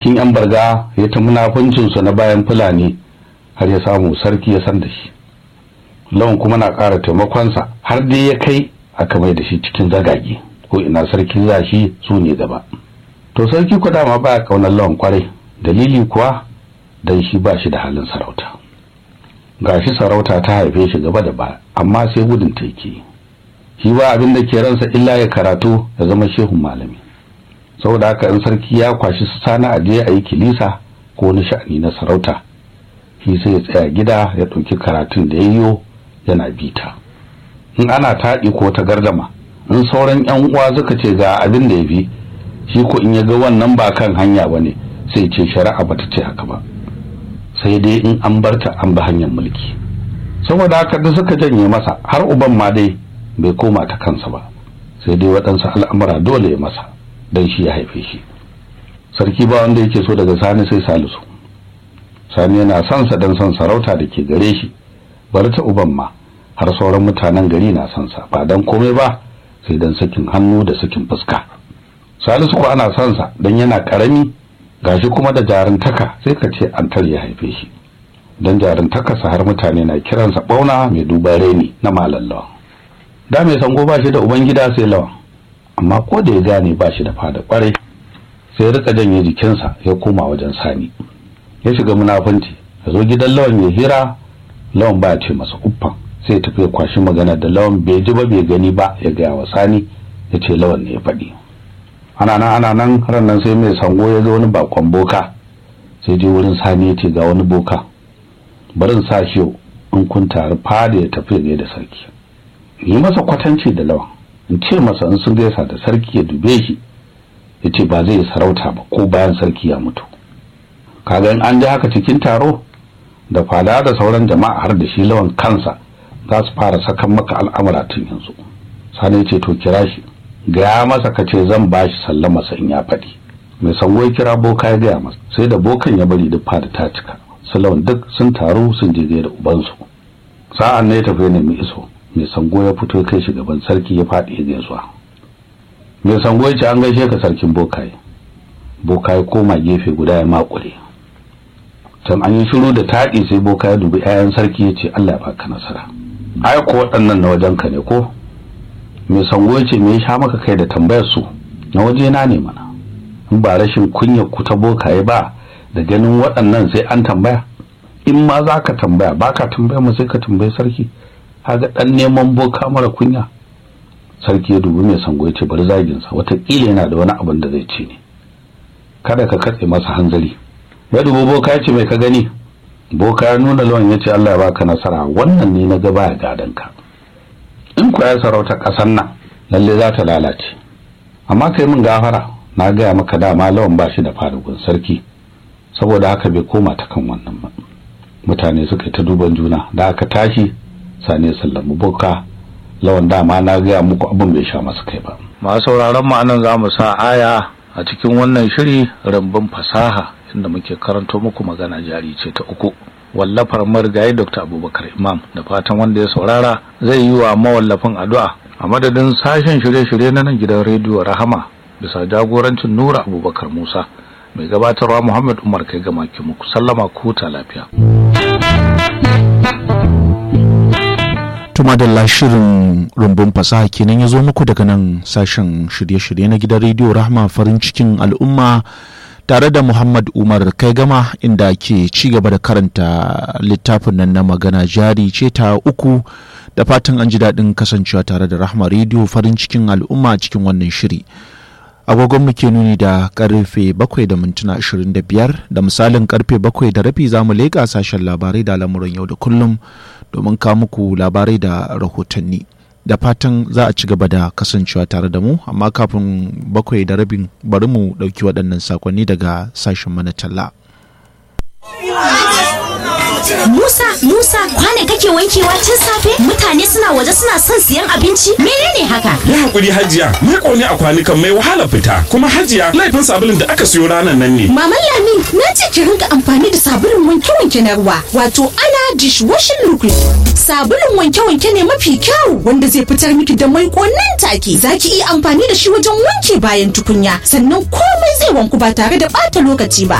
cikin yan barga ya ta munafuncinsu na bayan fulani har ya samu sarki ya san da shi lawan kuma na ƙara taimakonsa har dai ya kai aka mai da shi cikin zagage ko ina sarki za shi su ne gaba to sarki ku dama ba kaunar lawan kwarai dalili kuwa dan shi ba shi da halin sarauta gashi sarauta ta haife shi gaba da baya amma sai gudun ta yake shi ba abin da ke ransa illa ya karatu ya zama shehun malami saboda haka in sarki ya kwashi su sana a je a yi kilisa ko wani sha'ani na sarauta shi sai ya tsaya gida ya ɗauki karatun da ya yiwo yana bita in ana taɗi ko ta gardama in sauran yan uwa suka ce ga abin da ya fi shi ko in ya ga wannan ba kan hanya ba ne sai ce shari'a bata ce haka ba sai dai in an barta an bi hanyar mulki saboda haka da suka janye masa har uban ma dai bai koma ta kansa ba sai dai waɗansu al'amura dole ya masa don shi ya haife shi sarki ba wanda yake so daga sani sai salisu sani yana son sa don son sarauta da ke gare shi bari ta uban ma har sauran mutanen gari na son sa ba dan komai ba sai dan sakin hannu da sakin fuska salisu ko ana son sa dan yana karami gashi kuma da jarintaka sai ka ce an ya haife shi dan jarintaka sa har mutane na kiransa bauna mai duban reni na malallawa da mai sango ba shi da ubangida sai lawan amma ko da ya gane ba shi da fada kwarai sai ya rika janye jikinsa ya koma wajen sani ya shiga munafunci ya zo gidan lawan ya hira lawan ba ya ce masa uffan sai ya tafi ya kwashi magana da lawan bai ji ba bai gani ba ya gaya wa sani ya ce lawan ne ya faɗi ana nan ana nan ran nan sai mai sango ya zo wani bakon boka sai je wurin sani ya ce ga wani boka barin sa shi in kun taru fada ya tafi ya da sarki yi masa kwatanci da lawan in ce masa in sun gaisa da sarki ya dube shi ya ce ba zai yi sarauta ba ko bayan sarki ya mutu kaga in an ji haka cikin taro da fada da sauran jama'a har da shi lawan kansa za su fara sakan maka al'amura tun yanzu sani ya ce to kira shi gaya masa ka ce zan ba shi sallama sa in ya faɗi mai sango ya kira boka ya gaya masa sai da bokan ya bari duk fada ta cika su lawan duk sun taru sun je da ubansu sa'an ne ya tafi ne mai iso mai sango ya fito ya kai shi gaban sarki ya faɗi ya gaisuwa mai sango ya ce an gaishe ka sarkin bokaye bokaye koma gefe guda ya makure can an yi shiru da taɗi sai boka ya dubi 'ya'yan sarki ya ce Allah ya baka nasara ai ko waɗannan na wajen ka ne ko mai sango ya ce me ya sha maka kai da tambayar su na waje na ne mana in ba rashin kunya ku ta bokaye ba da ganin waɗannan sai an tambaya in ma za ka tambaya ba ka tambaya mu sai ka tambayi sarki haga ɗan neman boka mara kunya sarki ya dubi mai sango ya ce bari zaginsa wataƙila yana da wani abin da zai ce ne kada ka katse masa hanzari ya dubi boka ya ce mai ka gani boka ya nuna lawan ya ce Allah ya baka nasara wannan ne na ga baya gadon ka in ku ya sarauta ƙasar nan lalle za ta lalace amma kai min gafara na gaya maka dama lawan ba shi da farugun sarki saboda haka bai koma ta kan wannan ba mutane suka yi ta duban juna da aka tashi sani sallamu boka lawan dama na gaya muku abin bai sha masa kai ba masu sauraron mu anan za mu sa aya a cikin wannan shiri rambun fasaha inda muke karanto muku magana jari ce ta uku wallafar marigayi dr abubakar imam da fatan wanda ya saurara zai yi wa mawallafin addu'a a madadin sashen shirye-shirye na nan gidan rediyo rahama bisa jagorancin nura abubakar musa mai gabatarwa muhammad umar kai gama ki muku sallama ku ta lafiya tuma da shirin rumbun fasaha kenan ya zo muku daga nan sashen shirye-shirye na gidan rediyo rahama farin cikin al'umma tare da muhammad umar kai gama inda ke ci gaba da karanta littafin nan na magana jari ce ta uku da fatan an ji daɗin kasancewa tare da rahama rediyo farin cikin al'umma cikin wannan shiri agogon muke nuni da karfe bakwai da mintuna ashirin da biyar da misalin karfe bakwai da rabi za mu leƙa sashen labarai da lamuran yau da kullum domin kawo muku labarai da rahotanni da fatan za a ci gaba da kasancewa tare da mu amma kafin bakwai da rabin bari mu ɗauki waɗannan sakonni daga sashen mana talla. Musa, Musa, kwane kake wankewa tun safe? Mutane suna waje suna son siyan abinci? Menene haka? Ya hakuri Hajiya, ni ƙone a kwanukan mai wahala fita. Kuma Hajiya, laifin sabulun da aka siyo ranar nan ne. Maman Lami, na ce ki rinka amfani da sabulun wanke-wanke na ruwa, wato ana dishwashing liquid. Sabulun wanke-wanke ne mafi kyau wanda zai fitar miki da mai nan take. Za ki iya amfani da shi wajen wanke bayan tukunya, sannan komai zai wanku ba tare da ɓata lokaci ba.